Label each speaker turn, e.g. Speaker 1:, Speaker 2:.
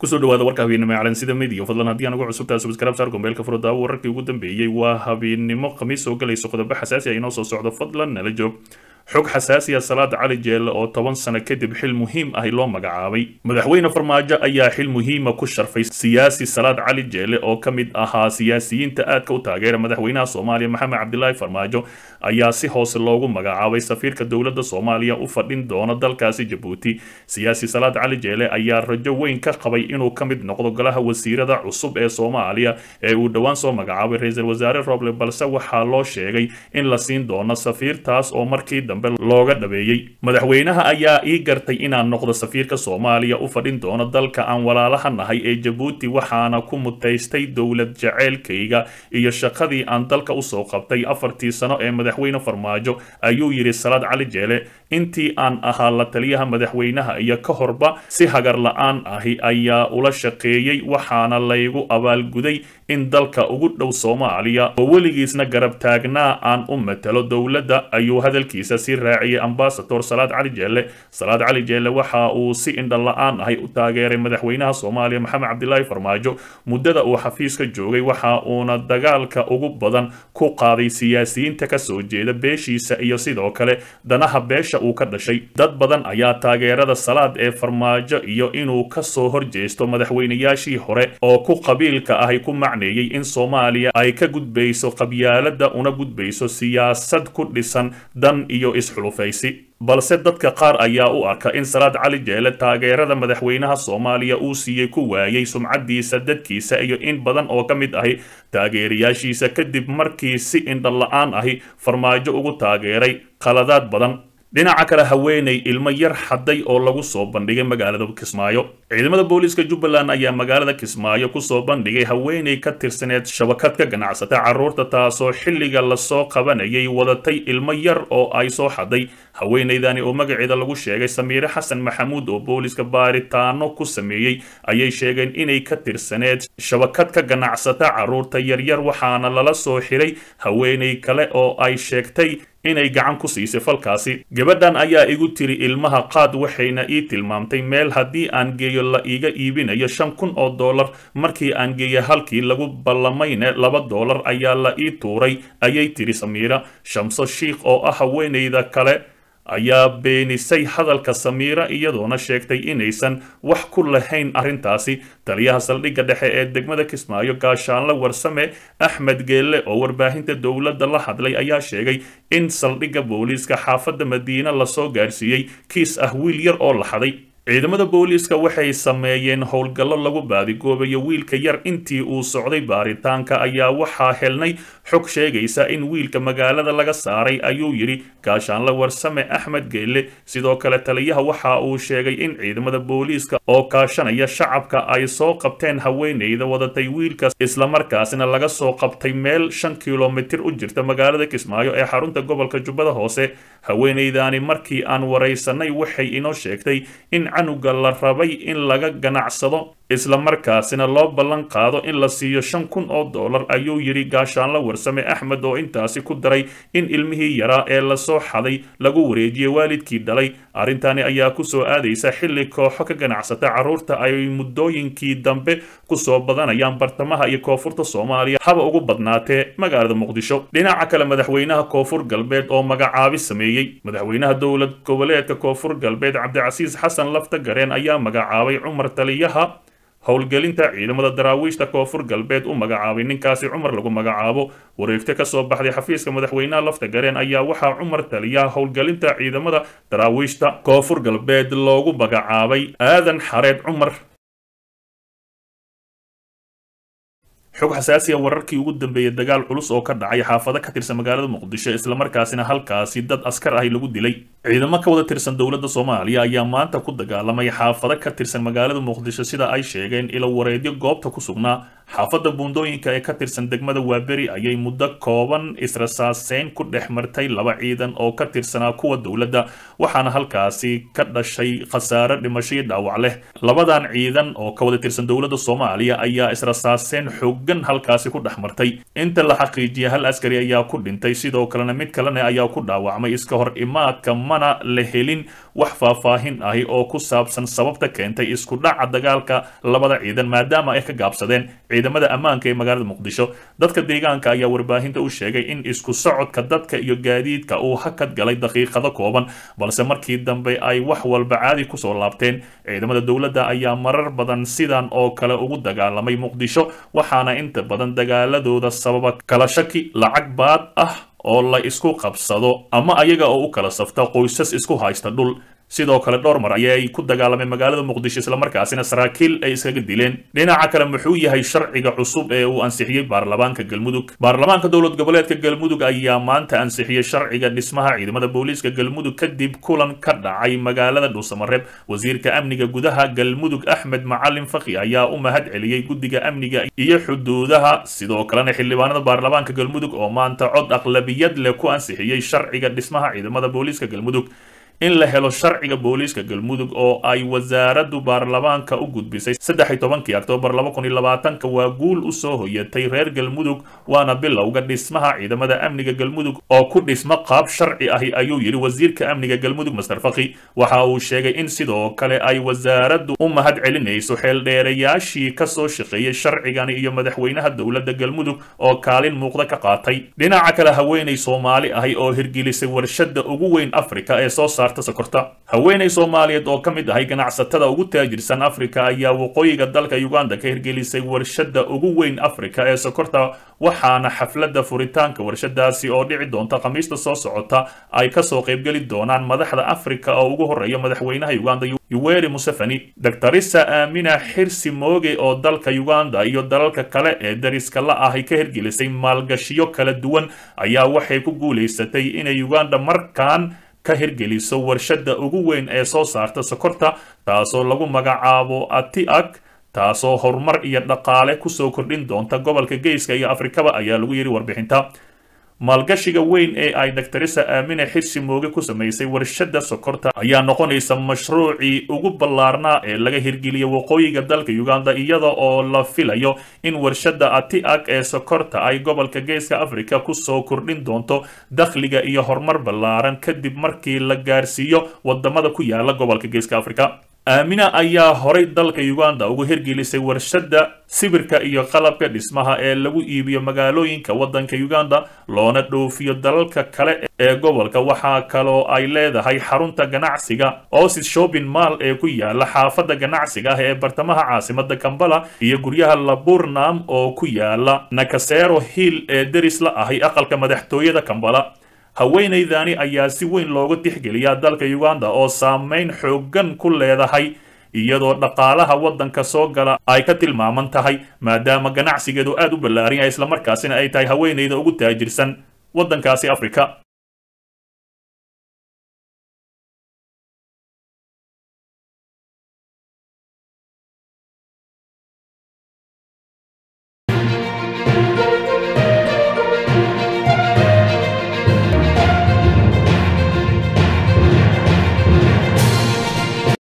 Speaker 1: kusoo dhawaada warka habeennimo ee calansida midiya fadlan haddii aan ugu cusubtaa subscribe saar gombeelka furudaawo wararkii ugu dambeeyey waa habeennimo khamiis soo galayso qodobo xasaasi ah inoo soo socdo fadlan nala joog xog xasaasiya salaad cali jeelle oo toban sano kadib xil muhiim ah loo magacaabay madaxweyne farmaajo ayaa xil muhiima ku sharfay siyaasi salaad cali jeelle oo ka mid ahaa siyaasiyiinta aadka u taageera madaxweynaha soomaaliya maxamed cabdilaahi farmaajo ayaa si hoose loogu magacaabay safiirka dowladda soomaaliya u fadhin doona dalkaasi jabuuti siyaasi salaad cali jeelle ayaa rajo weyn ka qabay inuu ka mid noqdo golaha wasiirada cusub ee soomaaliya ee uu dhowaan soo magacaabay ra-iisul wasaare roble balse waxaa loo sheegay in la siin doono safiirtaas oo markii dambe looga dhabeeyey madaxweynaha ayaa ii gartay inaan noqdo safiirka soomaaliya u fadhin doono dalka aan walaalaha nahay ee jabuuti waxaana ku mutaystay dowlad jaceylkayga iyo shaqadii aan dalka usoo qabtay afartii sano ee madaxweyne farmaajo ayuu yidhi salaad cali jeele intii aan ahaa la taliyaha madaxweynaha iyo ka horba si hagar la-aan ahi ayaa ula shaqeeyey waxaana laygu abaalguday in dalka ugu dhow soomaaliya oo weligiisna garab taagnaa aan u matalo dowladda ayuu hadalkiisa si raaciyay ambasador salaad cali jeelle salaad cali jeelle waxa uu si indha la-aan ahay u taageeray madaxweynaha soomaaliya maxamed cabdilaahi farmaajo muddada uu xafiiska joogay waxa uuna dagaalka ugu badan ku qaaday siyaasiyiinta kasoo jeeda beeshiisa iyo sidoo kale danaha beesha uu ka dhashay dad badan ayaa taageerada salaad ee farmaajo iyo inuu kasoo horjeesto madaxweynayaashii hore oo ku qabiilka ahay ku macneeyey in soomaaliya ay ka gudbayso qabyaalada una gudbayso siyaasad ku dhisan dan iyo isxulufaysi balse dadka qaar ayaa u arka in salaad cali jeelle taageerada madaxweynaha soomaaliya uu siiyey ku waayey sumcadiisa dadkiisa iyo in badan oo ka mid ahi taageerayaashiisa kadib markii si indha la-aan ahi farmaajo ugu taageeray qaladaad badan dhinaca kale haweeney ilmo yar xaday oo lagu soo bandhigay magaalada kismaayo ciidamada booliiska jubbaland ayaa magaalada kismaayo kusoo bandhigay haweeney ka tirsaneed shabakad ka ganacsata carruurta taasoo xilliga lasoo qabanayay wadatay ilmo yar oo ay soo xaday haweeneydani oo magaceeda lagu sheegay samiire xasan maxamuud oo booliiska baaritaano ku sameeyey ayay sheegeen inay ka tirsaneed shabakad ka ganacsata carruurta yaryar waxaana lala soo xiray haweeney kale oo ay sheegtay inay gacan ku siisay falkaasi gabadhan ayaa igu tiri ilmaha qaad waxayna ii tilmaamtay meel haddii aan geeyo la iiga iibinayo shan kun oo dollar markii aan geeyo halkii lagu ballamayne laba dollar ayaa la ii tuuray ayay tiri samiira shamso shiikh oo ah haweenayda kale ayaa beenisay hadalka samiira iyadoona sheegtay inaysan wax ku lahayn arrintaasi taliyaha saldhigga dhexe ee degmada kismaayo gaashaanle warsame axmed geelle oo warbaahinta dowladda la hadlay ayaa sheegay in saldhigga booliiska xaafadda madiine lasoo gaarsiiyey kiis ah wiil yar oo la xaday ciidamada booliiska waxay sameeyeen howlgallo lagu baadigoobayo wiilka yar intii uu socday baaritaanka ayaa waxaa helnay xog sheegaysa in wiilka magaalada laga saaray ayuu yidhi gaashaanle warsame axmed geelle sidoo kale taliyaha waxa uu sheegay in ciidamada booliiska oo kaashanaya shacabka ay soo qabteen haweeneyda wadatay wiilkaas islamarkaasina laga soo qabtay meel shan kilomitir u jirta magaalada kismaayo ee xarunta gobolka jubbada hoose haweeneydani markii aan waraysanay waxay inoo sheegtay in canuga la rabay in laga ganacsado islamarkaasina loo ballan qaado in la siiyo shan kun oo dollar ayuu yidhi gaashaanle warsame axmed oo intaasi ku daray in ilmihii yaraa ee lasoo xaday lagu wareejiyey waalidkii dhalay arrintani ayaa kusoo aadaysa xilli kooxo ka ganacsata carruurta ay muddooyinkii dambe kusoo badanayaan bartamaha iyo koonfurta soomaaliya haba ugu badnaatee magaalada muqdisho dhinaca kale madaxweynaha koonfur galbeed oo magacaabi sameeyey madaxweynaha dowlad goboleedka koonfur galbeed cabdicasiis xasan lafta gareen ayaa magacaabay cumar taliyaha howlgelinta ciidamada daraawiishta koonfur galbeed u magacaabay ninkaasi cumar lagu magacaabo wareegto kasoo baxday xafiiska madaxweynaha lafta gareen ayaa waxaa cumar taliyaha howlgelinta ciidamada daraawiishta koonfur galbeed loogu magacaabay aadan xareed cumar xog xasaasiya wararkii ugu dambeeyey dagaal culus oo ka dhacay xaafado ka tirsan magaalada muqdisho islamarkaasina halkaasi dad askar ahi lagu dilay ciidamo ka wada tirsan dowladda soomaaliya ayaa maanta ku dagaalamay xaafado ka tirsan magaalada muqdisho sida ay sheegeen ilo wareedyo goobta ku sugnaa xaafadda buundooyinka ee ka tirsan degmada waaberi ayay muddo kooban israsaaseyn ku dhex martay laba ciidan oo ka tirsanaa kuwa dowladda waxaana halkaasi ka dhashay khasaare dhimasho iyo dhaawac leh labadan ciidan oo ka wada tirsan dowladda soomaaliya ayaa israsaaseyn xooggan halkaasi ku dhex martay inta la xaqiijiyay hal askari ayaa ku dhintay sidoo kalena mid kalena ayaa ku dhaawacmay iska hor imaadka mana la helin wax faahfaahin ahi oo ku saabsan sababta keentay isku dhaca dagaalka labada ciidan maadaama ay ka gaabsadeen ciidamada ammaanka ee magaalada muqdisho dadka deegaanka ayaa warbaahinta u sheegay in isku socodka dadka iyo gaadiidka uu hakad galay daqiiqado kooban balse markii dambe ay wax walba caadi kusoo laabteen ciidamada dowladda ayaa marar badan sidan oo kale ugu dagaalamay muqdisho waxaana inta badan dagaaladooda sababa kala shaki lacag baad ah oo la isku qabsado ama ayaga oo u kala safta qoysas isku haysta dhul sidoo kale dhowr mar ayay ku dagaalameen magaalada muqdisho islamarkaasina saraakiil ay iskaga dileen dhinaca kale muxuu yahay sharciga cusub ee uu ansixiyey baarlamaanka galmudug baarlamaanka dowlad goboleedka galmudug ayaa maanta ansixiyey sharciga dhismaha ciidamada booliiska galmudug kadib kulan ka dhacay magaalada dhuusamareeb wasiirka amniga gudaha galmudug axmed macalin faki ayaa u mahad celiyey guddiga amniga iyo xuduudaha sidoo kalena xildhibaanada baarlamaanka galmudug oo maanta cod aqlabiyad leh ku ansixiyey sharciga dhismaha ciidamada booliiska galmudug in la helo sharciga booliiska galmudug oo ay wasaaraddu baarlamaanka u gudbisay saddex iyo tobankii oktoobar laba kun iyo labaatanka waa guul u soo hoyatay reer galmudug waana bilowga dhismaha ciidamada amniga galmudug oo ku dhisma qaab sharci ahi ayuu yidhi wasiirka amniga galmudug master faki waxa uu sheegay in sidoo kale ay wasaaraddu u mahad celinayso xeeldheerayaashii kasoo shaqeeyey sharcigani iyo madaxweynaha dowladda galmudug oo kaalin muuqda ka qaatay dhinaca kale haweenay soomaali ahi oo hirgelisay warshada ugu weyn afrika ee soo saar sokorta haweenay soomaaliyeed oo ka mid ahay ganacsatada ugu taajirsan afrika ayaa waqooyiga dalka uganda ka hirgelisay warshada ugu weyn afrika ee sokorta waxaana xafladda furitaanka warshadaasi oo dhici doonta khamiista soo socota ay kasoo qaybgeli doonaan madaxda afrika oo ugu horeeya madaxweynaha uganda yuweri museveni doctorisa aamina xirsi mooge oo dalka uganda iyo dalalka kale ee dariska la ahay ka hirgelisay maalgashiyo kala duwan ayaa waxay ku guulaysatay inay uganda markaan ka hirgeliso warshada ugu weyn ee soo saarta sokorta taasoo lagu magacaabo atiak taasoo horumar iyo dhaqaale kusoo kordhin doonta gobolka geyska iyo afrikaba ayaa lagu yidhi warbixinta maalgashiga weyn ee ay doctorisa aamine xirsi mooge ku samaysay warshada sokorta ayaa noqonaysa mashruucii ugu ballaarnaa ee laga hirgeliya waqooyiga dalka uganda iyada oo la filayo in warshada atiak ee sokorta ay gobolka geeska africa kusoo kordhin doonto dakhliga iyo horumar ballaaran kadib markii la gaarsiiyo wadamada ku yaala gobolka geeska africa aamina ayaa horay dalka uganda ugu hirgelisay warshada sibirka iyo qalabka dhismaha ee lagu iibiyo magaalooyinka waddanka uganda loona dhoofiyo dalalka kale ee gobolka waxaa kaloo ay leedahay xarunta ganacsiga osis shopping maal ee ku yaala xaafadda ganacsiga ah ee bartamaha caasimada kambala iyo guryaha laburnam oo ku yaala nakasero hill ee deris la ahay aqalka madaxtooyada kambala haweenaydani ayaa si weyn looga tixgeliyaa dalka uganda oo saameyn xooggan ku leedahay iyadoo dhaqaalaha waddanka soo gala ay ka tilmaaman tahay maadaama ganacsigeedu aad u ballaaran yahay islamarkaasina ay tahay haweenayda ugu taajirsan waddankaasi afrika